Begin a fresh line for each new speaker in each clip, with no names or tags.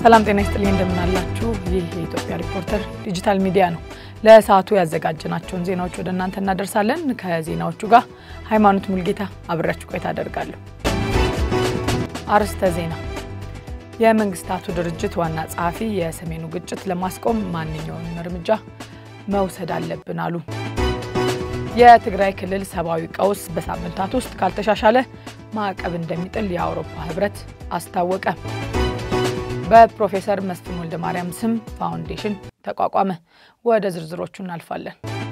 ሰላም ጤና ይስጥልኝ፣ እንደምናላችሁ። ይህ የኢትዮጵያ ሪፖርተር ዲጂታል ሚዲያ ነው። ለሰዓቱ ያዘጋጀናቸውን ዜናዎች ወደ እናንተ እናደርሳለን። ከዜናዎቹ ጋር ሃይማኖት ሙልጌታ አብሬያችሁ ቆይታ አደርጋለሁ። አርዕስተ ዜና። የመንግስታቱ ድርጅት ዋና ጸሐፊ የሰሜኑ ግጭት ለማስቆም ማንኛውንም እርምጃ መውሰድ አለብን አሉ። የትግራይ ክልል ሰብአዊ ቀውስ በሳምንታት ውስጥ ካልተሻሻለ ማዕቀብ እንደሚጥል የአውሮፓ ህብረት አስታወቀ። በፕሮፌሰር መስፍን ወልደ ማርያም ስም ፋውንዴሽን ተቋቋመ። ወደ ዝርዝሮቹ እናልፋለን።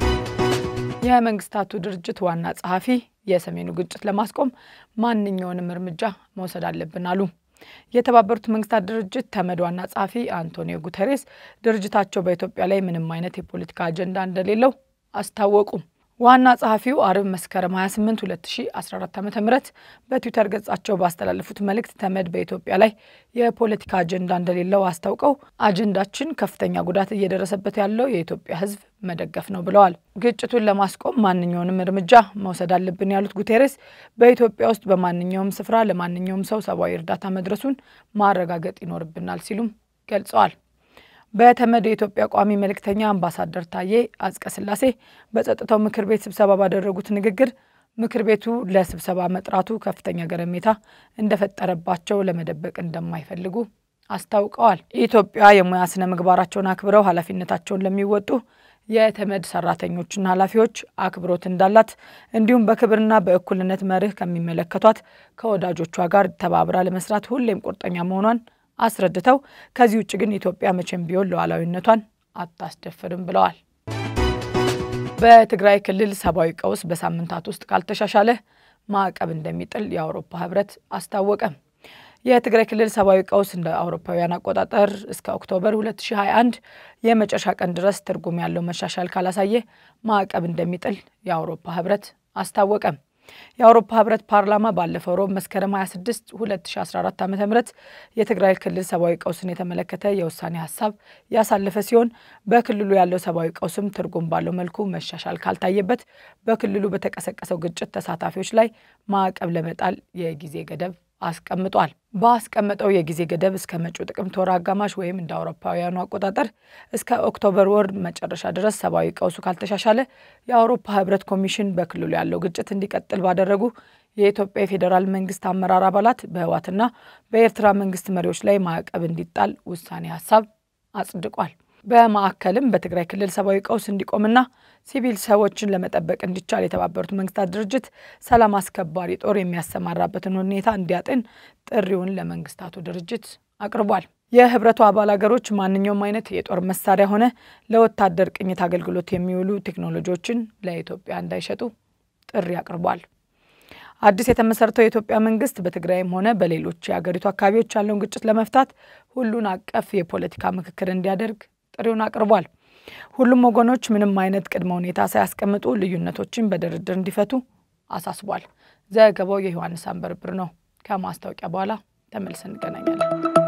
የመንግስታቱ ድርጅት ዋና ጸሐፊ የሰሜኑ ግጭት ለማስቆም ማንኛውንም እርምጃ መውሰድ አለብን አሉ። የተባበሩት መንግስታት ድርጅት ተመድ ዋና ጸሐፊ አንቶኒዮ ጉተሬስ ድርጅታቸው በኢትዮጵያ ላይ ምንም አይነት የፖለቲካ አጀንዳ እንደሌለው አስታወቁ። ዋና ጸሐፊው አርብ መስከረም 28 2014 ዓ ም በትዊተር ገጻቸው ባስተላለፉት መልእክት ተመድ በኢትዮጵያ ላይ የፖለቲካ አጀንዳ እንደሌለው አስታውቀው አጀንዳችን ከፍተኛ ጉዳት እየደረሰበት ያለው የኢትዮጵያ ሕዝብ መደገፍ ነው ብለዋል። ግጭቱን ለማስቆም ማንኛውንም እርምጃ መውሰድ አለብን ያሉት ጉቴሬስ በኢትዮጵያ ውስጥ በማንኛውም ስፍራ ለማንኛውም ሰው ሰብአዊ እርዳታ መድረሱን ማረጋገጥ ይኖርብናል ሲሉም ገልጸዋል። በተመድ የኢትዮጵያ ቋሚ መልእክተኛ አምባሳደር ታዬ አጽቀ ሥላሴ በጸጥታው ምክር ቤት ስብሰባ ባደረጉት ንግግር ምክር ቤቱ ለስብሰባ መጥራቱ ከፍተኛ ገረሜታ እንደፈጠረባቸው ለመደበቅ እንደማይፈልጉ አስታውቀዋል። ኢትዮጵያ የሙያ ስነ ምግባራቸውን አክብረው ኃላፊነታቸውን ለሚወጡ የተመድ ሰራተኞችና ኃላፊዎች አክብሮት እንዳላት እንዲሁም በክብርና በእኩልነት መርህ ከሚመለከቷት ከወዳጆቿ ጋር ተባብራ ለመስራት ሁሌም ቁርጠኛ መሆኗን አስረድተው ከዚህ ውጭ ግን ኢትዮጵያ መቼም ቢሆን ሉዓላዊነቷን አታስደፍርም ብለዋል። በትግራይ ክልል ሰብአዊ ቀውስ በሳምንታት ውስጥ ካልተሻሻለ ማዕቀብ እንደሚጥል የአውሮፓ ህብረት አስታወቀ። የትግራይ ክልል ሰብአዊ ቀውስ እንደ አውሮፓውያን አቆጣጠር እስከ ኦክቶበር 2021 የመጨረሻ ቀን ድረስ ትርጉም ያለው መሻሻል ካላሳየ ማዕቀብ እንደሚጥል የአውሮፓ ህብረት አስታወቀ። የአውሮፓ ህብረት ፓርላማ ባለፈው ሮብ መስከረም 26 2014 ዓ ም የትግራይ ክልል ሰብአዊ ቀውስን የተመለከተ የውሳኔ ሀሳብ ያሳለፈ ሲሆን በክልሉ ያለው ሰብአዊ ቀውስም ትርጉም ባለው መልኩ መሻሻል ካልታየበት በክልሉ በተቀሰቀሰው ግጭት ተሳታፊዎች ላይ ማዕቀብ ለመጣል የጊዜ ገደብ አስቀምጧል። በአስቀመጠው የጊዜ ገደብ እስከ መጪው ጥቅምት ወር አጋማሽ ወይም እንደ አውሮፓውያኑ አቆጣጠር እስከ ኦክቶበር ወር መጨረሻ ድረስ ሰብአዊ ቀውሱ ካልተሻሻለ የአውሮፓ ህብረት ኮሚሽን በክልሉ ያለው ግጭት እንዲቀጥል ባደረጉ የኢትዮጵያ የፌዴራል መንግስት አመራር አባላት በህወሓትና በኤርትራ መንግስት መሪዎች ላይ ማዕቀብ እንዲጣል ውሳኔ ሀሳብ አጽድቋል። በማዕከልም በትግራይ ክልል ሰብአዊ ቀውስ እንዲቆምና ሲቪል ሰዎችን ለመጠበቅ እንዲቻል የተባበሩት መንግስታት ድርጅት ሰላም አስከባሪ ጦር የሚያሰማራበትን ሁኔታ እንዲያጤን ጥሪውን ለመንግስታቱ ድርጅት አቅርቧል። የህብረቱ አባል ሀገሮች ማንኛውም አይነት የጦር መሳሪያ ሆነ ለወታደር ቅኝት አገልግሎት የሚውሉ ቴክኖሎጂዎችን ለኢትዮጵያ እንዳይሸጡ ጥሪ አቅርቧል። አዲስ የተመሰረተው የኢትዮጵያ መንግስት በትግራይም ሆነ በሌሎች የሀገሪቱ አካባቢዎች ያለውን ግጭት ለመፍታት ሁሉን አቀፍ የፖለቲካ ምክክር እንዲያደርግ ጥሪውን አቅርቧል። ሁሉም ወገኖች ምንም አይነት ቅድመ ሁኔታ ሳያስቀምጡ ልዩነቶችን በድርድር እንዲፈቱ አሳስቧል። ዘገባው የዮሐንስ አንበርብር ነው። ከማስታወቂያ በኋላ ተመልሰን እንገናኛለን።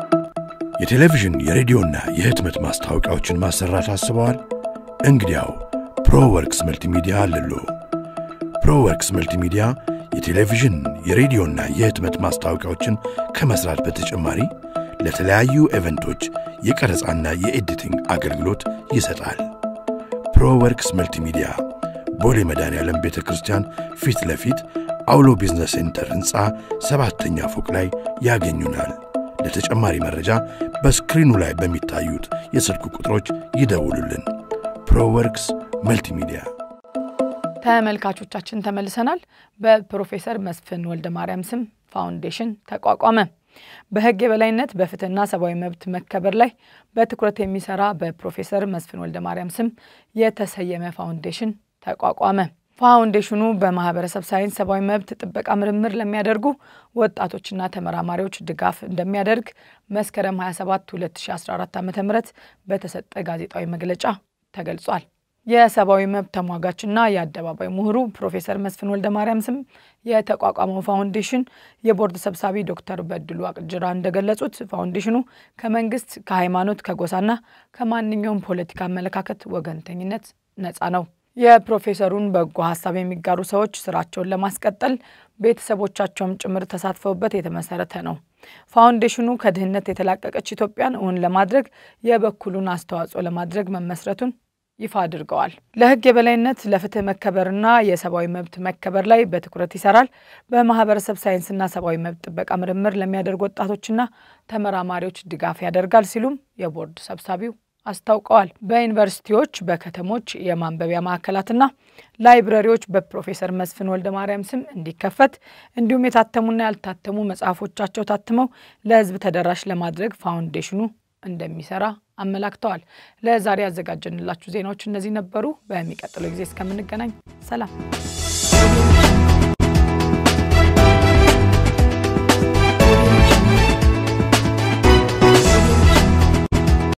የቴሌቪዥን የሬዲዮና የህትመት ማስታወቂያዎችን ማሰራት አስበዋል? እንግዲያው ፕሮወርክስ መልቲሚዲያ አለሎ። ፕሮወርክስ መልቲሚዲያ የቴሌቪዥን የሬዲዮና የህትመት ማስታወቂያዎችን ከመስራት በተጨማሪ ለተለያዩ ኤቨንቶች የቀረጻና የኤዲቲንግ አገልግሎት ይሰጣል። ፕሮወርክስ መልቲሚዲያ ቦሌ መድኃኔዓለም ቤተ ክርስቲያን ፊት ለፊት አውሎ ቢዝነስ ሴንተር ሕንፃ ሰባተኛ ፎቅ ላይ ያገኙናል። ለተጨማሪ መረጃ በስክሪኑ ላይ በሚታዩት የስልክ ቁጥሮች ይደውሉልን። ፕሮወርክስ መልቲሚዲያ።
ተመልካቾቻችን ተመልሰናል። በፕሮፌሰር መስፍን ወልደ ማርያም ስም ፋውንዴሽን ተቋቋመ። በህግ የበላይነት በፍትህና ሰብአዊ መብት መከበር ላይ በትኩረት የሚሰራ በፕሮፌሰር መስፍን ወልደ ማርያም ስም የተሰየመ ፋውንዴሽን ተቋቋመ። ፋውንዴሽኑ በማህበረሰብ ሳይንስ ሰብአዊ መብት ጥበቃ ምርምር ለሚያደርጉ ወጣቶችና ተመራማሪዎች ድጋፍ እንደሚያደርግ መስከረም 27 2014 ዓ ም በተሰጠ ጋዜጣዊ መግለጫ ተገልጿል። የሰብአዊ መብት ተሟጋችና የአደባባይ ምሁሩ ፕሮፌሰር መስፍን ወልደ ማርያም ስም የተቋቋመው ፋውንዴሽን የቦርድ ሰብሳቢ ዶክተር በድሉ አቅጅራ እንደገለጹት ፋውንዴሽኑ ከመንግስት፣ ከሃይማኖት፣ ከጎሳና ከማንኛውም ፖለቲካ አመለካከት ወገንተኝነት ነፃ ነው። የፕሮፌሰሩን በጎ ሀሳብ የሚጋሩ ሰዎች ስራቸውን ለማስቀጠል ቤተሰቦቻቸውም ጭምር ተሳትፈውበት የተመሰረተ ነው። ፋውንዴሽኑ ከድህነት የተላቀቀች ኢትዮጵያን እውን ለማድረግ የበኩሉን አስተዋጽኦ ለማድረግ መመስረቱን ይፋ አድርገዋል። ለሕግ የበላይነት ለፍትህ መከበርና የሰብአዊ መብት መከበር ላይ በትኩረት ይሰራል። በማህበረሰብ ሳይንስና ሰብአዊ መብት ጥበቃ ምርምር ለሚያደርጉ ወጣቶችና ተመራማሪዎች ድጋፍ ያደርጋል ሲሉም የቦርድ ሰብሳቢው አስታውቀዋል። በዩኒቨርሲቲዎች፣ በከተሞች የማንበቢያ ማዕከላትና ላይብረሪዎች በፕሮፌሰር መስፍን ወልደ ማርያም ስም እንዲከፈት እንዲሁም የታተሙና ያልታተሙ መጽሐፎቻቸው ታትመው ለህዝብ ተደራሽ ለማድረግ ፋውንዴሽኑ እንደሚሰራ አመላክተዋል። ለዛሬ ያዘጋጀንላችሁ ዜናዎች እነዚህ ነበሩ። በሚቀጥለው ጊዜ እስከምንገናኝ ሰላም።